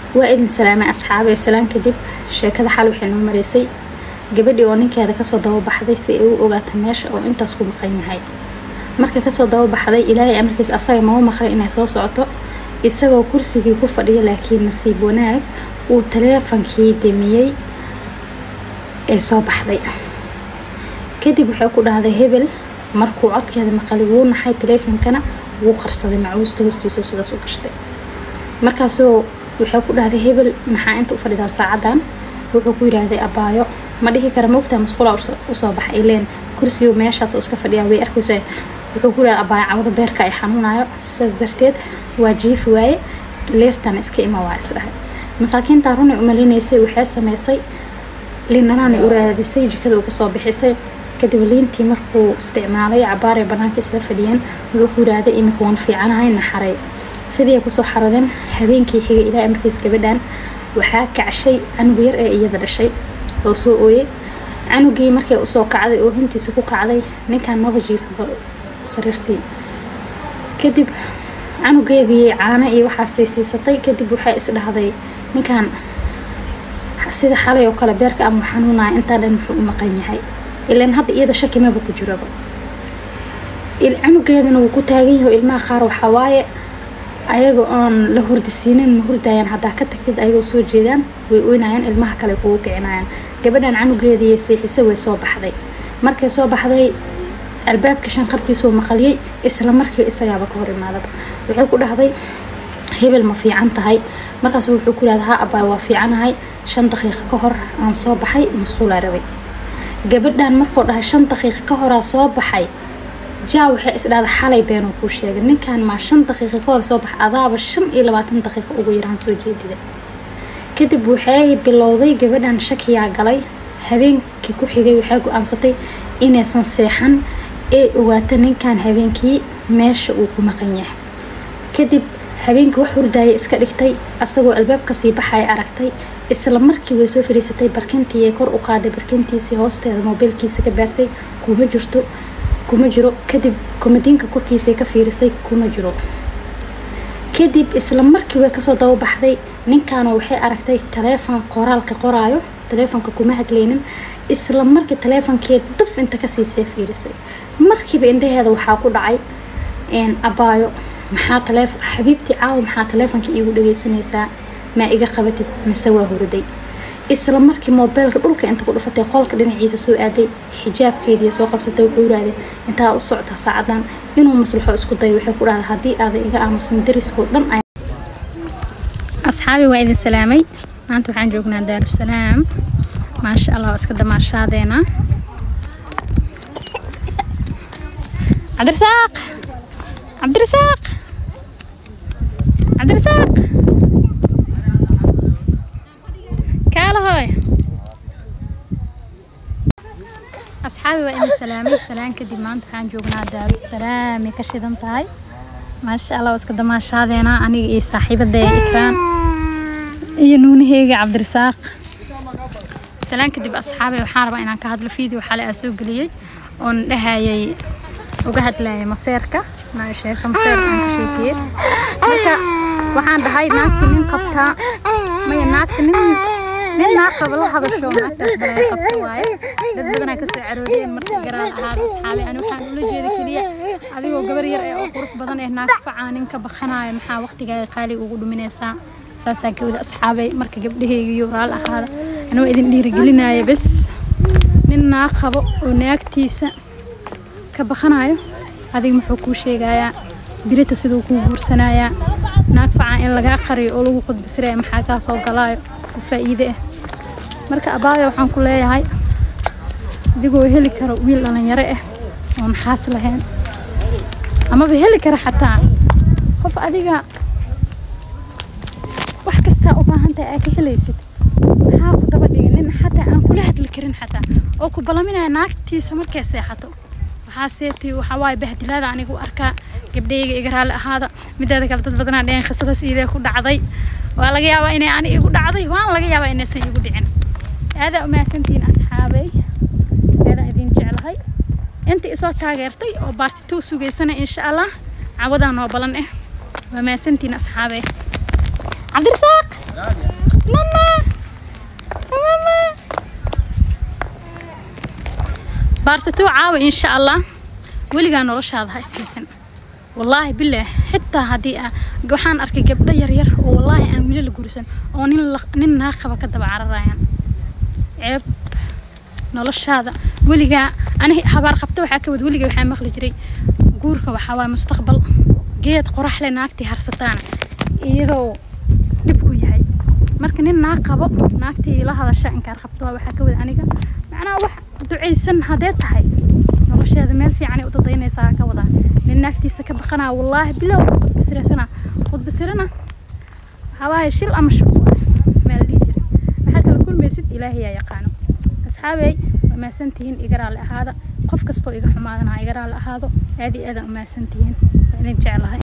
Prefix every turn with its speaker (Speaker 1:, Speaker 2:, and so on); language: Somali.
Speaker 1: waa idin salaamay asxaabee salaan kadib sheekada xal waxay noo maraysay gabadhii oo ninkeeda kasoo dababaxday si ay u ogaato meesha oo intaas ku maqan yahay markay kasoo dababaxday ilaahay amarkiis asaga mau maqlay inay soo socoto isagoo kursigii ku fadhiya laakiin nasiib wanaag uu taleefankii demiyey ee soo baxday kadib waxay ku dhahday hebel markuu codkeeda maqalay wuu naxay taleefonkana wuu qarsaday macuusta hoostiisa sidaas u gashtay markaasoo waxay ku dhahday hebel maxaa inta u fadhidaa saacadan wuxuu ku yidhaahday abaayo ma dhihi kara maogtaa masquula usoo baxa ileen kursigu meeshaas oo iska fadhiyaa way arkaysa wuxuu ku yidhahday abaayo cawda beerka ay xanuunayo sidaas darteed waa jiifi waaye leertana iska ima waa isdhahay masaakiintaa runay umaleynaysay waxay sameysay liinanaanay u raadisay jikada uga soo bixisay kadib liintii markuu isticmaalay cabaaree banaanka isla fadhiyeen wuxuu ku yidhaahday iminka waan fiicanahay naxaray sidii ay kusoo xaradeen habeenkii xigay ilaa markiis gabadhan waxaa kacshay canug yar ee iyada dhashay oo soo ooyey canugii markay usoo kacday oo hintiisa ku kacday ninkan maba jiifaba sariirtii kadib canugeedii caano iyo waxaasay siisatay kadib waxay isdhahday ninkan sida xalay oo kale beerka ama xanuunaya intaa dhan muxuu u maqan yahay ilaan hadda iyada shaki maba ku jiraba canugeedana wuu ku taagan yaho ilmaha qaar waxaa waaye ayaga oon la hurdisiinin ma hurdayaan haddaa ka tagtid ayagoo soo jeedaan way oynayaan ilmaha kale kugu kicinayaan gabadhan canugeedii seexisa way soo baxday markay soo baxday albaabka shanqartiisuu maqaliyey isla markii isagaaba ka hor imaadaba waxay ku dhahday hebel ma fiican tahay markaasu wuxuu ku yidhahda ha abaay waa fiicanahay shan daqiiqo ka hor aan soo baxay masquulaa rabay gabadhan markuu dhahay shan daqiiqo ka horaa soo baxay jaa waxay isdhahda xalay beenuu kuu sheegay ninkan maa shan daqiiqo ka hor soo bax adaaba shan iyo labaatan daqiiqo ugu yaraan soo jeedida kadib waxay bilowday gabadhan shakiyaa galay habeenkii ku xigay waxay go-aansatay inaysan seexan ee ogaato ninkan habeenkii meesha uu ku maqan yahay kadib habeenkii wax hurdaaya iska dhigtay asagoo albaabka sii baxaya aragtay isla markii way soo fadhiisatay barkintii ee kor u qaaday barkintiisii hoosteeda moobeelkiisa ka baartay kuma jirto kuma jiro kadib komadiinka korkiisay ka fiirisay kuma jiro kadib isla markii way kasoo dababaxday ninkaana waxay aragtay taleefon qoraalka qoraayo taleefonka kuma hadlaynin isla markii taleefonkeed daf inta kasiisay fiirisay markiiba indhaheeda waxaa ku dhacay abaayo maxaa taleef xabiibtii caawa maxaa taleefonka iigu dhageysanaysaa maa iga qabatid mise waa hurday isla markii moobeelka dhulka inta ku dhufatay qolka dhinaciisa soo aaday xijaabkeedii soo qabsatay wuxuu yidhaahday intaa u socota saacadan inuu maslaxo isku dayo waxay ku dhahday haddii aaday iga aamusin dariskoo dhan asxaabi waa idin salaamay maanta waxaan joognaa daarusalaam maasha allah iska damaashaadeena cabdirasaaq cabdirasaaq cabdirasaaq kaalahoy asxaabi waa idin salaamay salaan kadib maanta waxaan joognaa daarusalaam ay ka shidan tahay maasha allah iska damaashaadeena aniga iyo saaxiibadaya ikraan iyo nuunaheyga cabdirasaaq salaan kadib asxaabi waxaan rabaa inaan ka hadlo video xalay aa soo geliyey oon dhahayay uga hadlayay maseerka sheeka maseer aan ka sheekiyey marka waxaan dhahay naagti nin qabtaa maya naagti nin nin naag qaba la hadasho naagtaas balay qabta waaye dad badanaa kasoo caroodeen markii garaan ahaada asxaabi ani waxaan ula jeeda keliya adigoo gabar yar ee oo qurux badan ee naag facaa ninka bakanaaya maxaa waqtigaaga qaali ugu dhuminaysaa saasaan ka wada asxaabay marka gabdhahayga iyo raal ahaada anuu idin dhiirigelinaya bes nin naag qabo oo naagtiisa ka bakanayo adiga muxuu kuu sheegayaa birita siduu kuu guursanayaa naag facaa in lagaa qariyo oo lagu qudbisiraya maxaa kaa soo galaayo oo faa'iide ah marka abaayo waxaan ku leeyahay adigoo heli karo wiil dhalinyaro ah oo naxaas lahayn amaba heli kara xataa qof adiga wax kastaa u baahan tahay aa ka helaysid maxaa ku daba dhigay nin xataa aan kula hadli karin xataa oo ku balaminaya naagtiisa markay seexato waxaa seetay waxaa waaye bahdilaada anigu arkaa gabdhayga iga raalli ahaada mideeda kale dad badanaa dheen qisadaas iidee ku dhacday waa laga yaabaa inay ani igu dhacday waan laga yaabaa inaysan igu dhicin aadaa umahadsantihiin asxaabey aadaa idin jeclahay inta isoo taageertay oo baartituu sugaysana insha allah cawadaa noo balan eh waa mahadsantihiin asxaabey cabdirasaaq mama mama baartatuu caawa insha allah weligaa noloshaada ha ishaysan wallaahi bilaah xitaa haddii ah waxaan arkay gabdho yaryar oo wallaahi aan wili la gursan oo nin nin naag qaba ka daba cararayaan ceeb noloshaada weligaa ani habaar qabta waxaa ka wad weligaa waxaa maqli jiray guurka waxaa waaya mustaqbal geed qorax leh naagtii harsataana iyadoo dhibku yahay marka nin naag qabo naagtii la hadasha inkaar qabto waa waxaa ka wada aniga macnaha wax ducaysan haddee tahay nolosheeda meel fiicanay u dadaynaysaa ka wadaa nin naagtiisa ka baqanaa wallaahi bilow khudbasiraysana khudbasirana waxaa waaye shil ama shub meel dhihi jira waxaa kala kulmaysid ilaahay yaa yaqaano asxaabey waa mahadsantihiin iga raalli ahaada qof kastoo iga xumaadana iga raalli ahaado aad iyo aadaan u mahadsantihiin waa idin jeclahay